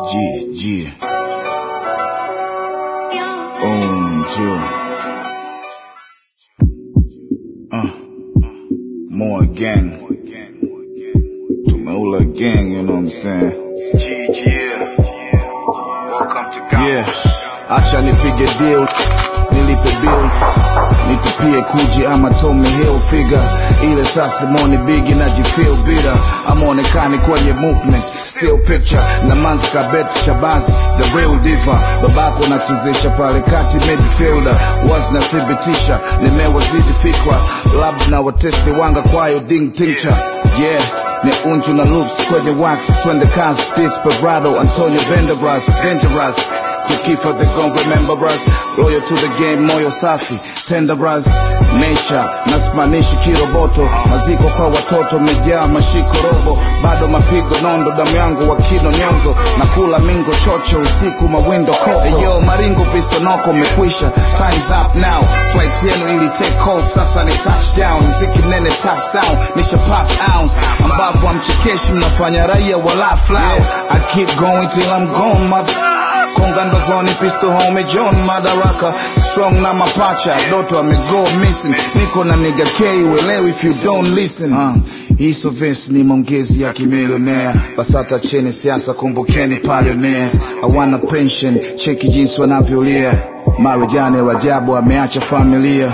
Yeah, yeah. Um, two. Uh, more gang. Tumeula gang, you know what I'm saying? Yeah, acha nipige deal, nilipe bill, nitupie kuji ama Tommy Hill figure. Ile sasa moni bigi najifeel bitter, amonekani kwenye movement still picture na manska bet shabazi the real diva babako nachezesha pale kati midfielder was nathibitisha nimewazidi fikra labda na watesti wanga kwayo ding tincture yeah ni unju na loops kwenye wax twende kazi desperado antonio venderas dangerous tukifa they gon' remember us loyal to the game moyo safi tenderas nature nasimanishi kiroboto maziko kwa watoto mejaa mashiko robo bado mapigo nondo damu yangu wakino nyonzo na kula mingo chocho usiku mawindo koko yo maringo visonoko mekwisha times up now flight yenu ili take off sasa ni touchdown mziki mnene top sound nisha pop ounce ambapo amchekeshi mnafanya raia wala flow I keep going till I'm gone mother konga ndozoni pistol home John Madaraka strong na mapacha doto amego missing niko na nigga K uelewi if you don't listen uh, hiso verse ni maongezi ya kimilionea basata cheni siasa kumbukeni pioneers hawana pension cheki jinsi wanavyolia Marijani Rajabu ameacha familia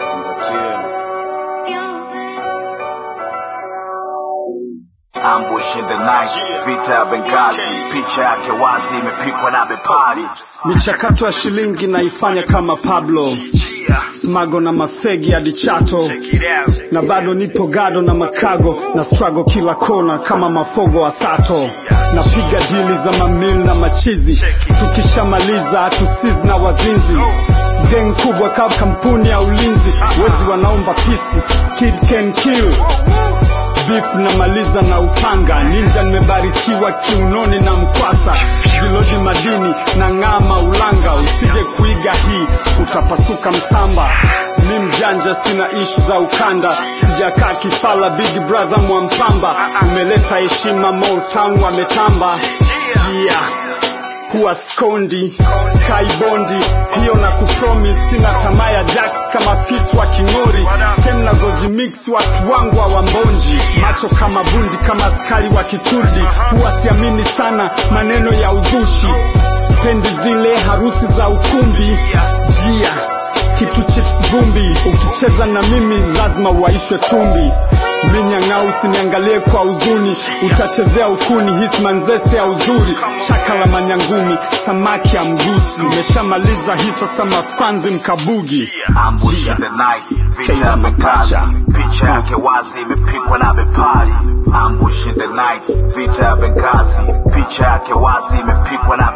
Ambush in the night, vita ya Benghazi, picha yake wazi imepikwa na bepari. michakato ya shilingi naifanya kama pablo smago na mafegi hadi chato na bado nipo gado na makago na strago kila kona kama mafogo wa sato napiga dili za mamil na machizi tukishamaliza hatusizi na wazinzi geng kubwa kama kampuni ya ulinzi wezi wanaomba pisi kid can kill beef namaliza na upanga ninja nimebarikiwa kiunoni na mkwasa zilodi madini na ng'ama ulanga usije kuiga hii utapasuka msamba mi mjanja sina ishu za ukanda sijakaa kifala big brother mwampamba umeleta heshima motown wametamba yeah huwa skondi kaibondi hiyo na kupromis sina tamaa ya jax kama fis wa king'ori sem na goji mix watu wangu wa wambonji macho kama bundi kama askari wa kikurdi huwa siamini sana maneno ya uzushi pendi zile harusi za ukumbi jia kitu chips vumbi ukicheza na mimi lazima uwaishwe tumbi minyang'au usiniangalie kwa huzuni utachezea ukuni hismanzese ya uzuri chaka la manyangumi samaki ya mgusi umeshamaliza hii sasa mafanzi mkabugi Ambush in the night, vita ya Benghazi, picha yake wazi imepikwa na bepari. Ambush in the night, vita ya Benghazi, picha yake wazi imepikwa na